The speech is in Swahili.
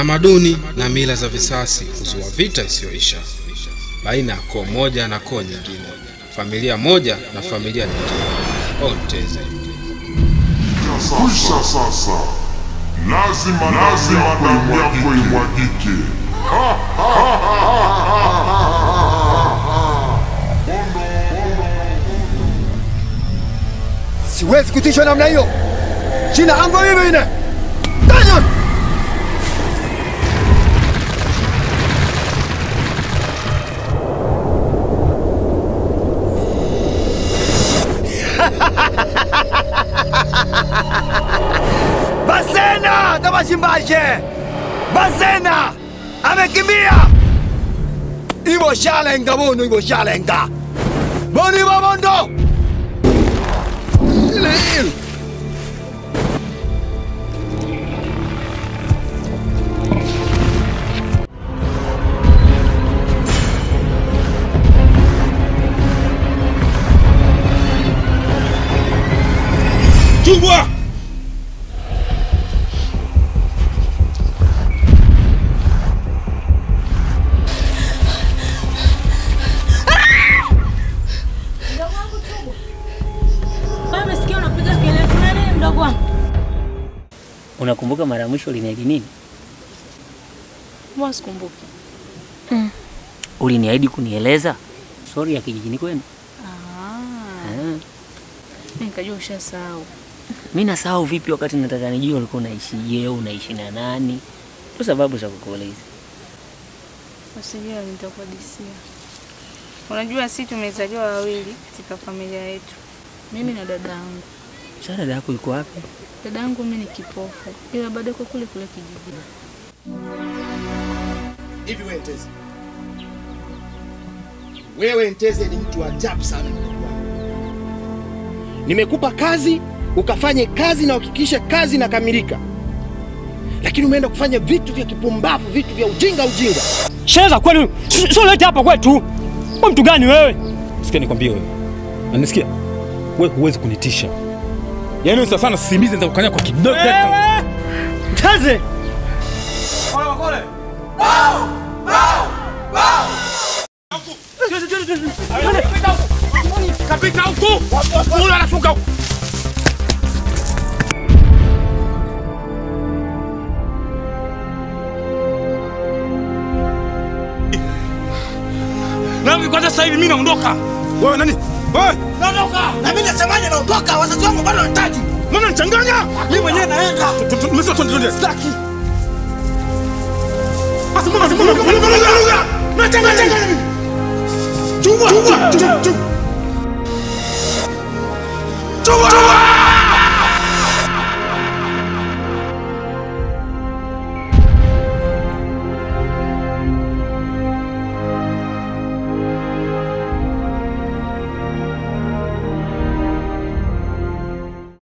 Tamaduni na mila za visasi huzua vita isiyoisha baina ya koo moja na koo nyingine, familia moja na familia nyingine. Onteze. Kwisha sasa, lazima lazima damu yako imwagike. Siwezi kutishwa namna hiyo. Jina langu mimi ine. Daniel! Basena tabashimbaje. Basena amekimbia. Ibo shalenga bono ibo shalenga. Boni babondo. Lil. Chungwa! Wewe umesikia unapiga kelele kuna nini mdogo wangu? Unakumbuka mara ya mwisho uliniahidi nini? Mbona sikumbuki? Uliniahidi kunieleza stori ya kijijini kwenu. Ah, Eh, mimi nikajua ushasahau. mi nasahau vipi wakati nataka nijue ulikuwa unaishije, unaishi na nani? Ndio sababu za kukuuliza. Usijali nitakuhadisia. Unajua sisi tumezaliwa wawili katika familia yetu. Mimi na dada yangu. Sasa dada yako yuko wapi? Dada yangu mimi ni kipofu. Ila bado yuko kule kule kijijini. Hivi wewe Nteze, wewe Nteze ni mtu wa ajabu sana ndugu wangu. Nimekupa kazi ukafanye kazi na uhakikishe kazi inakamilika, lakini umeenda kufanya vitu vya kipumbavu, vitu vya ujinga ujinga. Sheza kweli, si- sio lete hapa kwetu. Wewe mtu gani wewe? Sikia nikwambie wewe. Unanisikia? Wewe huwezi kunitisha. Yaani wewe sana sisimizi za kukanya kwa kidogo. Mtaze. Kapita huko. Huyu anashuka huko. Nami kwanza sasa hivi mimi naondoka. Wewe nani? Wewe naondoka. Na mimi nasemaje, naondoka, wazazi wangu bado wanahitaji. Mbona nichanganya? Mimi mwenyewe naenda. Tumesema twende twende. Sitaki. Basi mbona mbona mbona mbona mbona? Nachanganya. Chungwa. Chungwa. Chungwa. Chungwa.